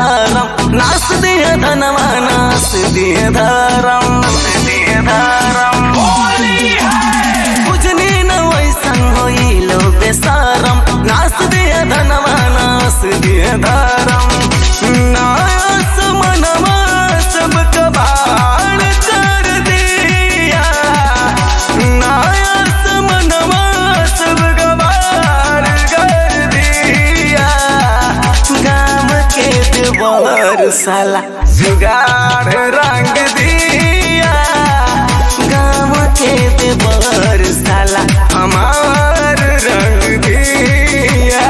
धारम नास दिए धनवा नास दिए धारम दिए धारम बुझनी न वैसन होइलो बेसारम नास दिए धनवा नास दिए धारम नास मनवा सब कबाड़ कर दिया नास मनवा सब कबाड़ कर दिया गाम के देवर साला जुगाड़ रंग दिया गाम के देवर साला हमार रंग दिया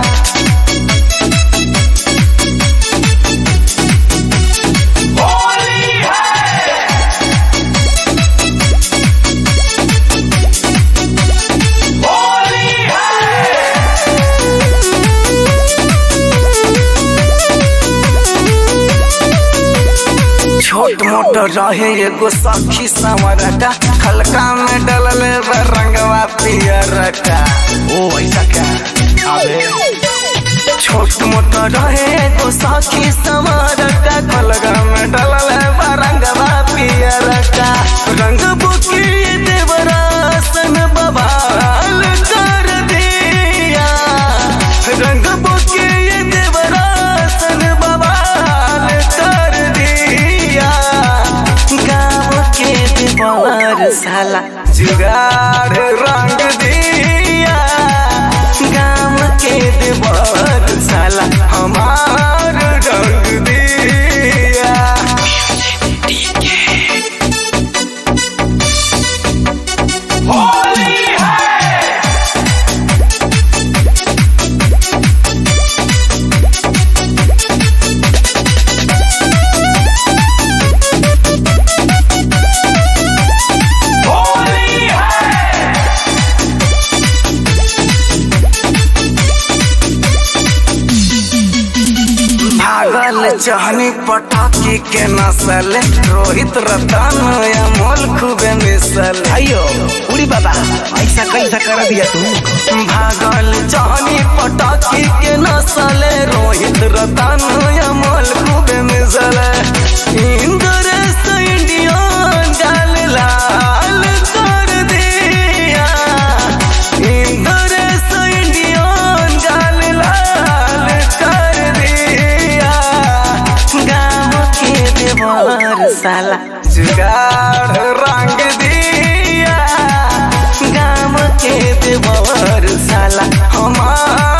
छोट मोट रहे एगो सखी संवरका हल्का में डलल बा रंगवा पियर का ओ ऐसा क्या अबे छोट मोट रहे एगो सखी संवरका हल्का में डलल बा रंगवा पियर का रंग बुकी देवरासन बवाल कर दिया रंग बुकी देवरासन बवाल कर दिया गाँव के देवर साला जुगाड़ रंग दिया गाँव के देवर साला हमार रंग दिया भागल चहनी पटाखी के नसल रोहित रतन अमोल खूबे मिसल अयो उड़ी बाबा ऐसा कैसा कर दिया तू भागल चहनी पटाखी के नसल रोहित रतन अमोल खूबे मिसल इंद्रेश इंडियन गाल लाल कर दिया इंद्रेश इंडियन गाल लाल कर दिया गाँव के देवर साला जुगाड़ रंग दिया गाँव के देवर साला हमार